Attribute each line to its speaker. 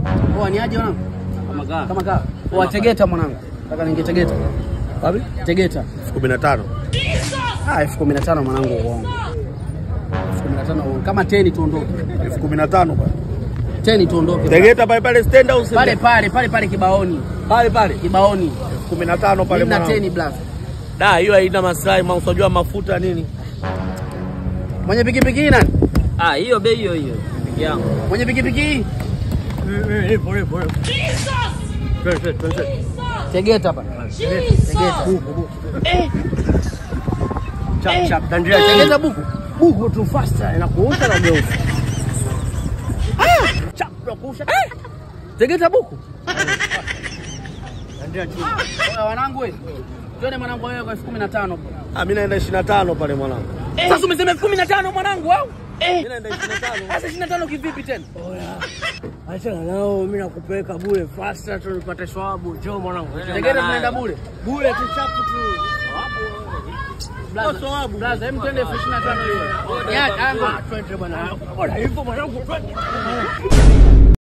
Speaker 1: Poa, ni aje mwanangu?
Speaker 2: Kama kaa.
Speaker 1: Kama kaa. Poa, Tegeta mwanangu. Nataka ninge Tegeta.
Speaker 2: Wapi?
Speaker 1: Tegeta.
Speaker 2: elfu kumi na tano.
Speaker 1: Ah, elfu kumi na tano mwanangu uongo. Elfu kumi na tano uongo. Kama teni tuondoke.
Speaker 2: elfu kumi na tano bwana.
Speaker 1: Teni tuondoke.
Speaker 2: Tegeta pale pale stand au
Speaker 1: Pale pale pale pale kibaoni.
Speaker 2: pale pale.
Speaker 1: Kibaoni.
Speaker 2: elfu kumi na tano pale
Speaker 1: Mimi na
Speaker 2: mwanangu.
Speaker 1: teni blaza.
Speaker 2: Da, hiyo haina maslahi, ma unajua mafuta nini?
Speaker 1: Mwenye pikipiki hii nani?
Speaker 3: Ah, hiyo bei hiyo hiyo. Piki yangu.
Speaker 1: Mwenye pikipiki hii? Tegeta hapa. Tegeta.
Speaker 2: Chap chap. Dandria
Speaker 1: Tegeta buku.
Speaker 2: buku tu faster inakuusha na geuza. Ah! Chap nakuusha.
Speaker 1: Tegeta buku.
Speaker 2: Dandria chini.
Speaker 1: Oya wanangu we. Twende mwanangu wewe kwa elfu kumi na tano.
Speaker 2: Ah, mimi naenda 25 pale mwanangu.
Speaker 1: Sasa umesema elfu kumi na tano mwanangu au?
Speaker 2: Mimi naenda 25.
Speaker 1: Sasa ishirini na tano kivipi tena?
Speaker 2: Achana nao, mimi nakupeleka bure faster tu nipate swabu. Njoo mwanangu.
Speaker 1: Tegeta tunaenda bure.
Speaker 2: Bure tu chapu tu.
Speaker 1: Blaza,
Speaker 2: Swabu.
Speaker 1: blaza, hem twende elfu ishirini na tano hiyo. Ni aje, anga.
Speaker 2: Twende bwana. Bora hivyo mwanangu. twende.